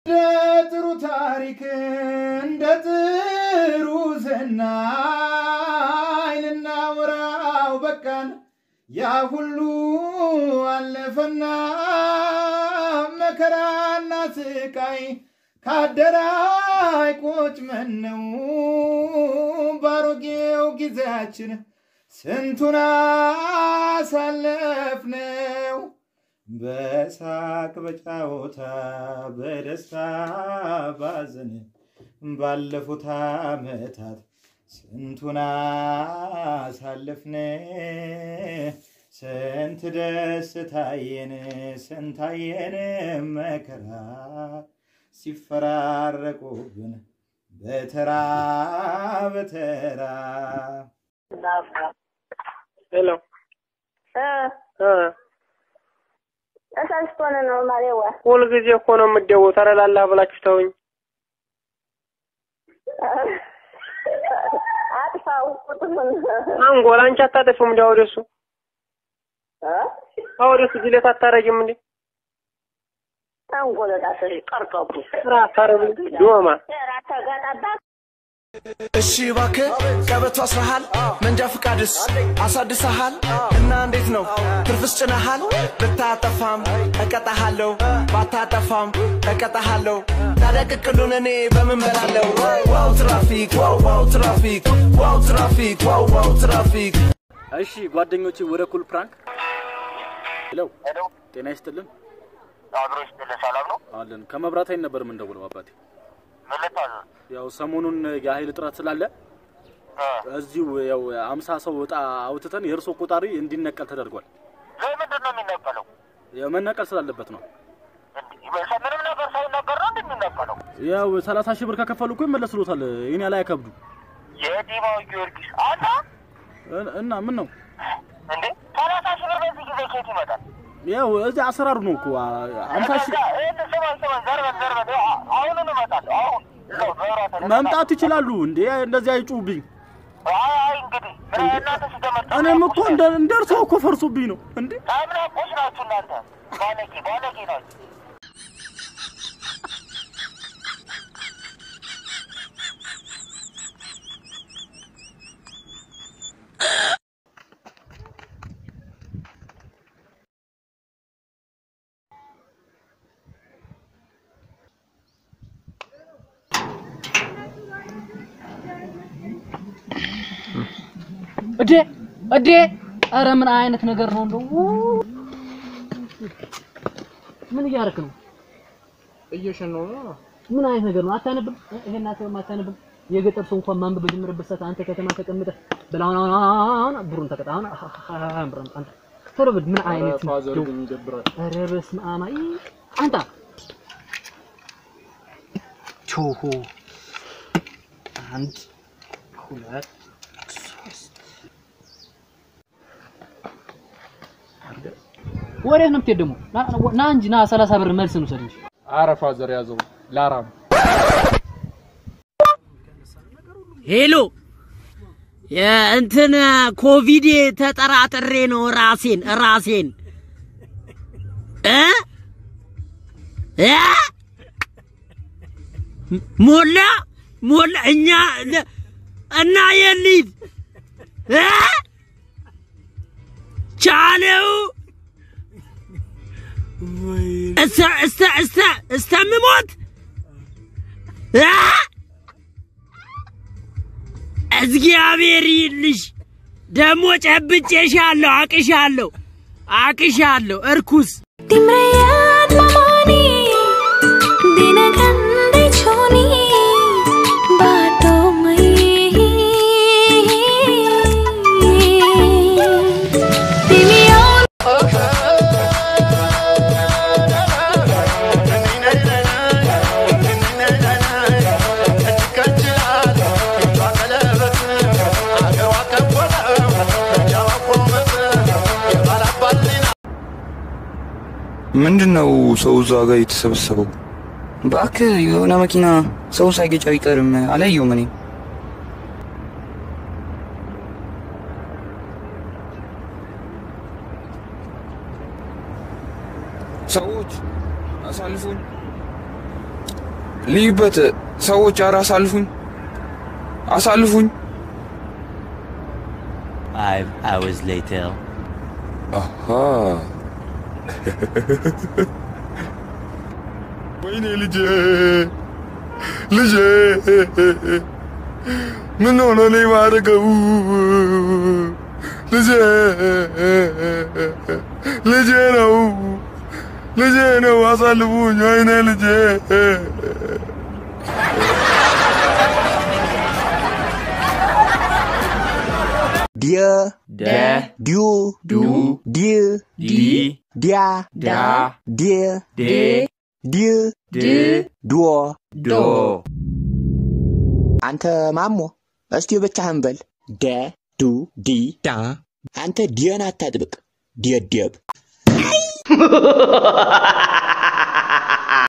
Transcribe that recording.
እንደ ጥሩ ታሪክ እንደ ጥሩ ዝናይ ልናወራው በቃን። ያ ሁሉ አለፈና መከራና ስቃይ ካደራይ ቁጭ መነው ባሮጌው ጊዜያችን ስንቱን አሳለፍነው። በሳቅ በጫወታ በደስታ ባዘን ባለፉት ዓመታት ስንቱን አሳለፍን። ስንት ደስታየን ስንታየን መከራ ሲፈራረቁብን በተራ በተራ ሄሎ ተሳስቶን ነው ማሬዋ። ሁልጊዜ እኮ ነው የምትደውት። ኧረ ላላ ብላችሁ ተውኝ። አጥፋው ቁጥሩን አንጎል አንቺ አታጠፊም እንዲ ወደሱ ወደሱ ጅለት አታረጊም እንዴ? አንጎለታ ሰሪ ቀርቀቡ ራ አታረጉ ዶማ ተጋጣባ እሺ እባክህ ቀበቶ አስረሃል፣ መንጃ ፍቃድስ አሳድሰሃል እና እንዴት ነው ትርፍስ ጭነሃል? ብታጠፋም እቀጣሃለሁ፣ ባታጠፋም እቀጣሃለሁ። ታዲያ ቅቅሉን እኔ በምን በላለሁ? ዋው ትራፊክ፣ ዋው ዋው ትራፊክ፣ ዋው ትራፊክ፣ ዋው ዋው ትራፊክ። እሺ ጓደኞቼ ወደ ኩል ፕራንክ ሄሎ ጤና ይስጥልን አብሮ ይስጥልህ። ሰላም ነው? አለን ከመብራት ኃይል ነበር የምንደውለው አባቴ ምን ልታዘዝ? ያው ሰሞኑን የኃይል እጥረት ስላለ እዚሁ ያው አምሳ ሰው እጣ አውጥተን የእርሶ ቆጣሪ እንዲነቀል ተደርጓል ለምንድን ነው የሚነቀለው? ያው መነቀል ስላለበት ነው እንዲህ ምንም ነገር ሳይነገር ነው እንደሚነቀለው? ያው ሰላሳ ሺህ ብር ከከፈሉ እኮ ይመለስሎታል ይህን ያህል አይከብዱ የዲማው ጊዮርጊስ አንተ እ- እና ምን ነው እንዴ ሰላሳ ሺህ ብር በዚህ ጊዜ ከየት ይመጣል? ያው እዚህ አሰራሩ ነው እኮ አምሳ ሺህ ይህን ስማኝ ስማኝ፣ ዘርበን ዘርበን፣ ይኸው አሁኑን እመጣለሁ። አሁን እዛው መብራት ላይ መምጣት ይችላሉ እንዴ እንደዚህ አይጩብኝ አይ አይ እንግዲህ ምን እናንተ ሲጀመር እኔም እኮ እንደ እንደ እርስዎ እኮ ፈርሶብኝ ነው እንዴ ታምናቆች ናችሁ እናንተ ባለጌ ባለጌ ናችሁ። እዴ እዴ ኧረ ምን አይነት ነገር ነው እንደው ምን እያደረክ ነው እየሸነው ነው። ምን አይነት ነገር ነው አታነብም ይሄን አታነብም አታነብም የገጠር ሰው እንኳን ማንበብ በጀመረበት ሰዓት አንተ ከተማ ተቀምጠህ በል አሁን አሁን አሁን ብሩን ተቀጣ አሁን አሁን ብሩን አንተ ቶሎ በል ምን አይነት ፋዘር እንደው ግን ይደብራል። ኧረ በስመ አብ አይ አንተ ቾሆ አንድ ሁለት ወዴት ነው የምትሄድ ደግሞ? ና- ና እንጂ ና ሰላሳ ብር መልስ እንውሰድ እንጂ። ኧረ ፋዘር ያዘው ላራም ሄሎ የእንትን ኮቪድ ተጠራጥሬ ነው ራሴን ራሴን እ እ ሞላ ሞላ እኛ እና የሊት እ ቻለው እስተ እስተ እስተ እስተምሞት እ እግዚአብሔር ይልሽ ደግሞ ጨብጬሻለሁ፣ አቅሻለሁ፣ አቅሻለሁ እርኩስ Timrayan mamani dinagande choni bato mai Dimiyon ምንድን ነው ሰው እዛ ጋር የተሰበሰበው? እባክህ የሆነ መኪና ሰው ሳይገጭ አይቀርም። አላየሁም እኔ። ሰዎች አሳልፉን። ልዩበት ሰዎች ኧረ አሳልፉኝ አሳልፉኝ Five hours later. አሃ ወይኔ ልጄ ልጄ ምን ሆኖ ነው የማደርገው ልጄ ልጄ ነው ልጄ ነው አሳልፉኝ ወይኔ ልጄ Dia, Da, du, Du, dia, Di, dia, Da, dia, De, dia, De, ዱዎ Do. አንተ ማሞ እስቲ ብቻህን በል ደ ዱ ዲ ዳ አንተ ዲየን አታጥብቅ ዲየደብ